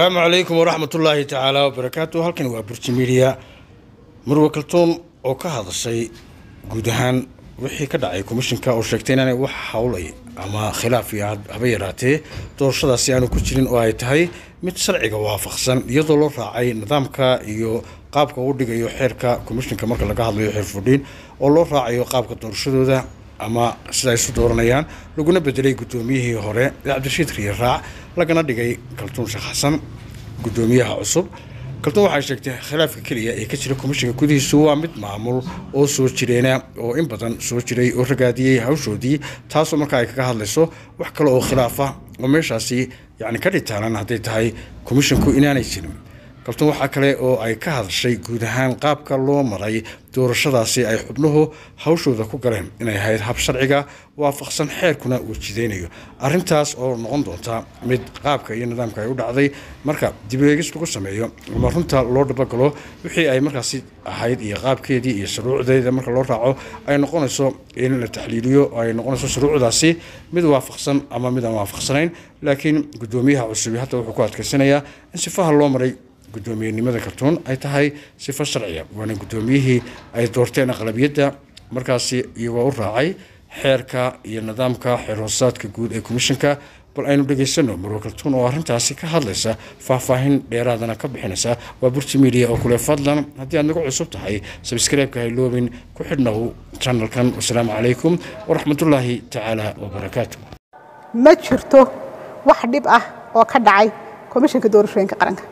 asalaamu calaykum waraxmat ullaahi tacaala wabarakaatu halkan waa burji midiya marwe kaltuun oo ka hadashay guud ahaan wixii ka dhacay komishinka oo sheegtay inaanay wax howlay ama khilaaf iyo haba yaraatee doorashadaasi aanu ku jirin oo ay tahay mid sharciga waafaqsan iyadoo loo raacay nidaamka iyo qaabka uu dhigayo xeerka komishinka marka laga hadlayo xeer fudhiin oo loo raacayo qaabka doorashadooda ama sida ay isu dooranayaan laguna bedelay guddoomiyihii hore ee cabdirashiid riye raac lagana dhigay kaltuun sheekh xasan guddoomiyaha cusub kaltuun waxay sheegtay khilaafka keliya ee ka jira komishinka gudihiisu waa mid maamul oo soo jireena oo in badan soo jiray oo ragaadiyey hawshoodii taasoo markaa ay kaga hadlayso wax kale oo khilaafa oo meeshaasi yacni ka dhitaalan hadday tahay komishinku inaanay jirin kaltuun waxaa kale oo ay ka hadashay guud ahaan qaabka loo maray doorashadaasi ay xubnuhu hawshooda ku galeen inay ahayd hab sharciga waafaqsan xeerkuna uu jidaynayo arintaas oo noqon doonta mid qaabka iyo nidaamka ay u dhacday marka dibeegis lagu sameeyo ama runta loo dhabagalo wixii ay markaasi ahayd iyo qaabkeedii iyo shuruucdeeda marka loo raaco ay noqonayso in la taxliiliyo ay noqonayso shuruucdaasi mid waafaqsan ama mid aan waafaqsanayn laakiin guddoomiyaha cusubi hadda wuxuu ku adkaysanayaa in sifaha loo maray guddoomiyenimada kaltuun ay tahay sifo sharciya waana guddoomiyihii ay doorteen aqlabiyadda markaasi iyagoo u raacay xeerka iyo nidaamka xeer hoosaadka guud ee komishinka bal aynu dhegaysano marwe kaltuun oo arrintaasi ka hadlaysa faahfaahin dheeraadana ka bixinaysa waa burji media oo kule fadlan haddii aad nagu cusub tahay sabskreibka hayloobin ku xidhnow janalkan wasalaamu calaykum waraxmatullaahi tacaala wabarakaatu ma jirto wax dhib ah oo ka dhacay komishinka doorashooyinka qaranka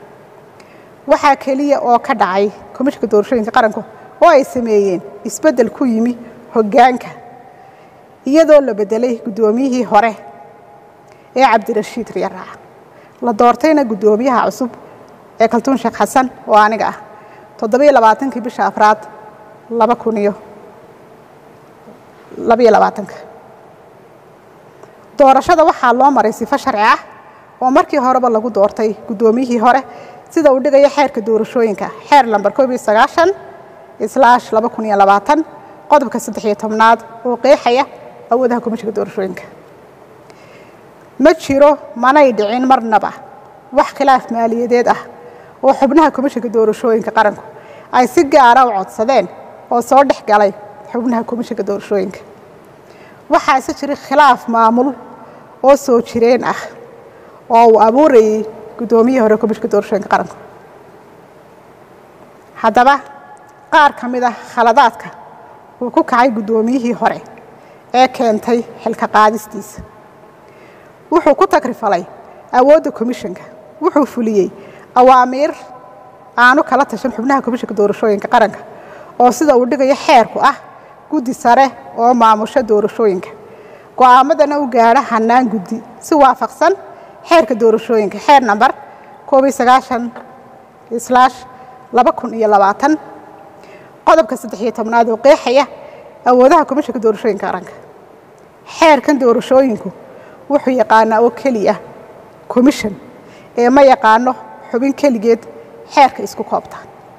waxaa keliya oo ka dhacay komishinka doorashooyinka qaranku oo ay sameeyeen isbeddel ku yimi hoggaanka iyadoo la beddelay guddoomiyihii hore ee cabdirashiid riyaraac la doortayna guddoomiyaha cusub ee kaltuun sheekh xasan oo aniga ah toddobiyo labaatankii bisha afraad laba kun iyo labayo labaatanka doorashada waxaa loo maray sifo sharci ah oo markii horeba lagu doortay guddoomiyihii hore sida uu dhigayo xeerka doorashooyinka xeer lamber koob iyo sagaashan islaash laba kun iyo labaatan qodobka saddex iyo tobnaad oo qeexaya awoodaha komishinka doorashooyinka ma jiro manay dhicin marnaba wax khilaaf maaliyadeed ah oo xubnaha komishinka doorashooyinka qaranku ay si gaara u codsadeen oo soo dhex galay xubnaha komishinka doorashooyinka waxaase jira khilaaf maamul oo soo jireen ah oo uu abuurayay guddoomiyihii hore komishinka doorashooyinka qaranku haddaba qaar ka mid ah khaladaadka uu ku kacay guddoomiyihii hore ee keentay xilka qaadistiisa wuxuu ku tagrifalay awoodda komishinka wuxuu fuliyey awaamiir aanu kala tashan xubnaha komishinka doorashooyinka qaranka oo sida uu dhigayo xeerku ah guddi sare oo maamusho doorashooyinka go'aamadana u gaadha hannaan guddi si waafaqsan xeerka doorashooyinka xeer namber koob iyo sagaashan islaash laba kun iyo labaatan qodobka saddex iyo tobnaad oo qeexaya awoodaha komishinka doorashooyinka qaranka xeerkan doorashooyinku wuxuu yaqaanaa oo keliya commission ee ma yaqaano xubin keligeed xeerka isku koobta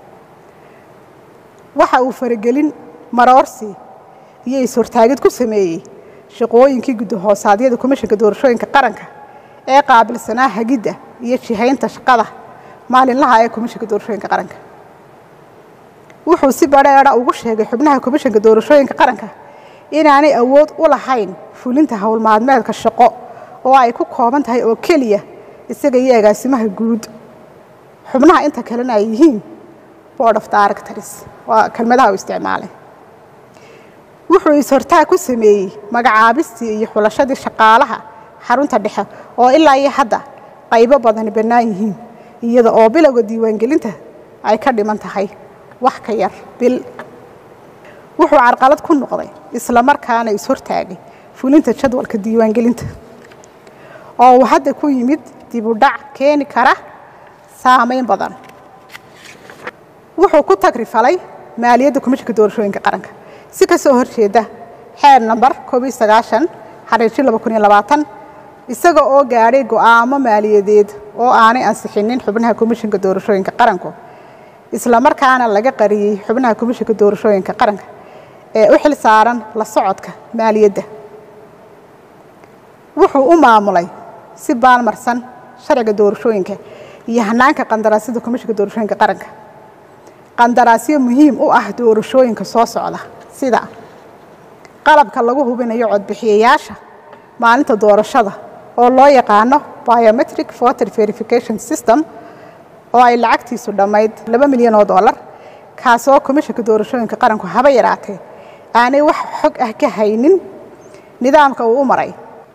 waxa uu faragelin maroorsi iyo is-hortaagid ku sameeyey shaqooyinkii guddahoosaadiyada komishinka doorashooyinka qaranka ee qaabilsanaa hagidda iyo jihaynta shaqada maalinlaha ee komishinka doorashooyinka qaranka wuxuu si badheedha ugu sheegay xubnaha komishinka doorashooyinka qaranka inaanay awood u lahayn fulinta howlmaalmeedka shaqo oo ay ku kooban tahay oo keliya isaga iyo agaasimaha guud xubnaha inta kalena ay yihiin board of directors waa kelmadaha u isticmaalay wuxuu is-hortaag ku sameeyey magacaabistii iyo xulashadii shaqaalaha xarunta dhexe oo ilaa iyo hadda qaybo badani bannaan yihiin iyada oo bilowga diiwaangelinta ay ka dhiman tahay wax ka yar bil wuxuu carqalad ku noqday isla markaana is-hortaagay fulinta jadwalka diiwaangelinta oo uu hadda ku yimid dib u dhac keeni kara saamayn badan wuxuu ku tagrifalay maaliyadda komishinka doorashooyinka qaranka si ka soo horjeeda xeer namber koob iyo sagaashan xariirji laba kun iyo labaatan isaga oo gaadhay go'aamo maaliyadeed oo aanay ansixinin xubnaha komishinka doorashooyinka qaranku isla markaana laga qariyey xubnaha komishinka doorashooyinka qaranka ee u xil saaran la socodka maaliyadda wuxuu u maamulay si baalmarsan sharciga doorashooyinka iyo hanaanka qandaraasyada komishinka doorashooyinka qaranka qandaraasyo muhiim u ah doorashooyinka soo socda sida qalabka lagu hubinayo codbixiyayaasha maalinta doorashada oo loo yaqaano biometric voter verification system oo ay lacagtiisu dhammayd laba milyan oo dollar kaasoo komishinka doorashooyinka qaranku haba yaraatee aanay wax xog ah ka haynin nidaamka uu u maray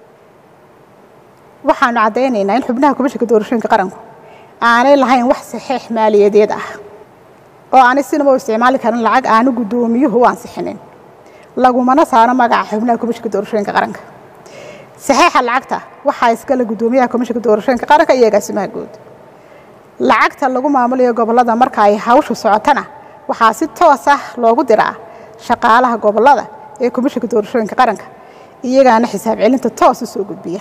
waxaanu caddaynaynaa in xubnaha komishinka doorashooyinka qaranku aanay lahayn wax saxiix maaliyadeed ah oo aanay sinaba u isticmaali karin lacag aanu guddoomiyuhu u ansixinin lagumana saaro magaca xubnaha komishinka doorashooyinka qaranka saxiixa lacagta waxaa iskale guddoomiyaha komishinka doorashooyinka qaranka iyo agaasimaha guud lacagta lagu maamulayo gobollada marka ay hawshu socotana waxaa si toos ah loogu diraa shaqaalaha gobollada ee komishinka doorashooyinka qaranka iyagaana xisaab celinta toos u soo gudbiya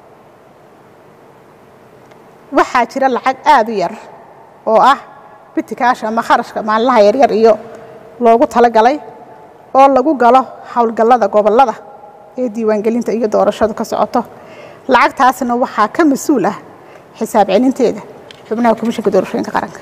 waxaa jira lacag aada u yar oo ah bitikaasha ama kharashka maalinlaha yaryar iyo loogu talagalay oo lagu galo howlgallada gobollada ee diiwaangelinta iyo doorashadu ka socoto lacagtaasna waxaa ka mas-uul ah xisaab celinteeda xubnaha komishinka doorashooyinka qaranka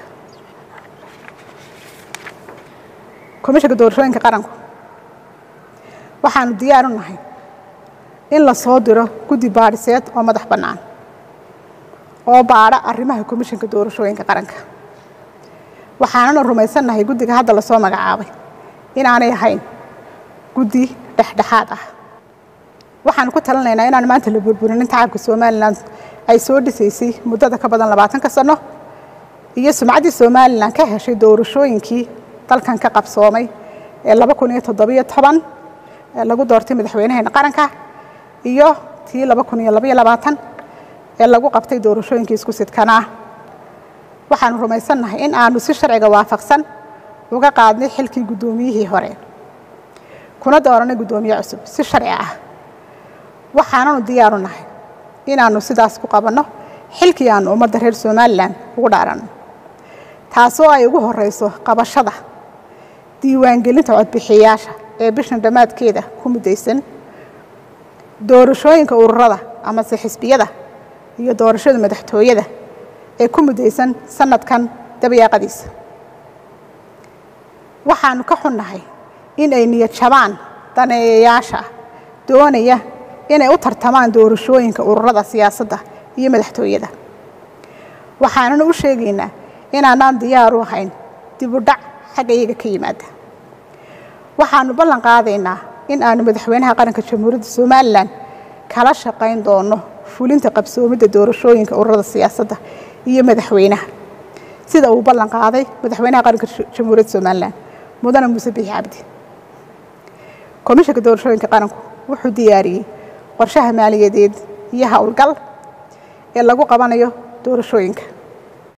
komishinka doorashooyinka qaranku waxaanu diyaar u nahay in la soo diro guddi baadhiseed oo madax bannaan oo baadha arrimaha komishinka doorashooyinka qaranka waxaanana rumaysannahay guddiga hadda lasoo magacaabay inaanay ahayn guddi dhexdhexaad ah waxaanu ku talinaynaa inaan maanta la burburinin tacabka somalilan ay soo dhisaysay muddada ka badan labaatanka sano iyo sumcaddii somalilan ka heshay doorashooyinkii dalkan ka qabsoomay ee laba kun iyo toddobiyo toban ee lagu doortay madaxweynaheena qaranka iyo tii laba kun iyo labaiyo labaatan ee lagu qabtay doorashooyinkii isku sidkanaa waxaanu rumaysannahay in aanu si sharciga waafaqsan uga qaadnay xilkii guddoomiyihii hore kuna dooranay guddoomiye cusub si sharci ah waxaananu diyaaru nahay inaannu sidaas ku qabanno xilkii aanu ummadda reer somalilan ugu dhaaranno taasoo ay ugu horeyso qabashada diiwaangelinta codbixiyayaasha ee bishan dhammaadkeeda ku muddaysan doorashooyinka ururada amase xisbiyada iyo doorashada madaxtooyada ee ku muddaysan sanadkan dabayaaqadiisa waxaanu ka xunnahay in ay niyad jabaan daneeyayaasha doonaya inay u tartamaan doorashooyinka ururada siyaasadda iyo madaxtooyada waxaanuna u sheegaynaa inaanaan diyaar u ahayn dibudhac xagga iyaga ka yimaada waxaanu ballan qaadaynaa in aanu madaxweynaha qaranka jamhuuriyadda somalilan kala shaqayn doono fulinta qabsoomidda doorashooyinka ururada siyaasadda iyo madaxweynaha sida uu ballan qaaday madaxweynaha qaranka jamhuuriyadda somalilan mudane muuse biixi cabdi komishanka doorashooyinka qaranku wuxuu diyaariyey qorshaha maaliyadeed iyo howlgal ee lagu qabanayo doorashooyinka